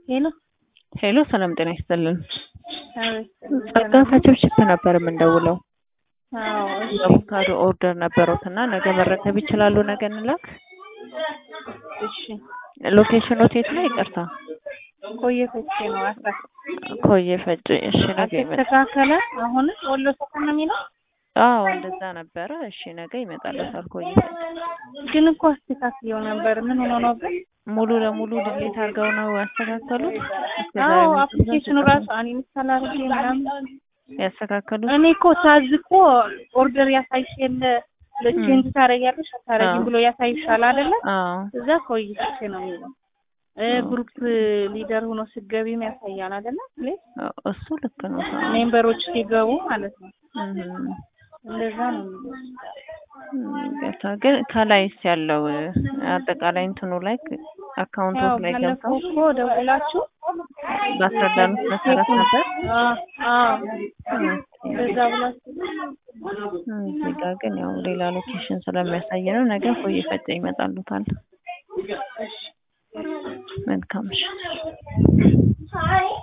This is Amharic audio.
ሄሎ ሄሎ ሰላም ጤና ይስጥልን። አቤት። ጸጋ ከችብችብ ነበር የምንደውለው። አዎ እሺ የአቮካዶ ኦርደር ነበረውት እና ነገ መረከብ ይችላሉ? ነገ እንላክ። እሺ ሎኬሽኖት የት ነው? ይቅርታ ቆየ ፈቼ ነው አስራ ኮዬ ፈጭ። እሺ ነገ ይመጣል። አልተስተካከለ አሁን ወሎ ሰፈር ነው የሚለው አዎ እንደዛ ነበረ። እሺ ነገ ይመጣልታል። ኮዬ ፈጭ ግን እኮ አስተካክየው ነበር። ምን ሆኖ ነው ግን? ሙሉ ለሙሉ ድሌት አድርገው ነው ያስተካከሉት። እስከ ዛሬ አዎ ምን አፕሊኬሽኑ ራሱ እኔ ምሳሌ አድርጌ ምናምን ያስተካከሉት እኔ እኮ ሳዝ እኮ ኦርደር ያሳይሽ የለ ለቼንጅ ታደርጊያለሽ አታደርጊም አዎ። ብሎ ያሳይሻል አይደለ? አዎ እዛ ቆይ ፈቼ ነው የሚለው እ ግሩፕ ሊደር ሆኖ ስገቢም ያሳያል አይደለ? ፕሌስ እሱ ልክ ነው። ሜምበሮች ሲገቡ ማለት ነው። እም እንደዛ ነው የሚለው። ጌታ ግን ከላይስ ያለው አጠቃላይ እንትኑ ላይ አካውንቶች ያው ላይ ባለፈው ገብተው እኮ ደውላችሁ ባስረዳኑት መሰረት ነበር። አዎ አዎ እንደዛ ብላችሁ እዚህ ጋር ግን ያው ሌላ ሎኬሽን ስለሚያሳይ ነው። ነገ ኮዬ ፈጬ ይመጣሉታል። መልካም ምሽት።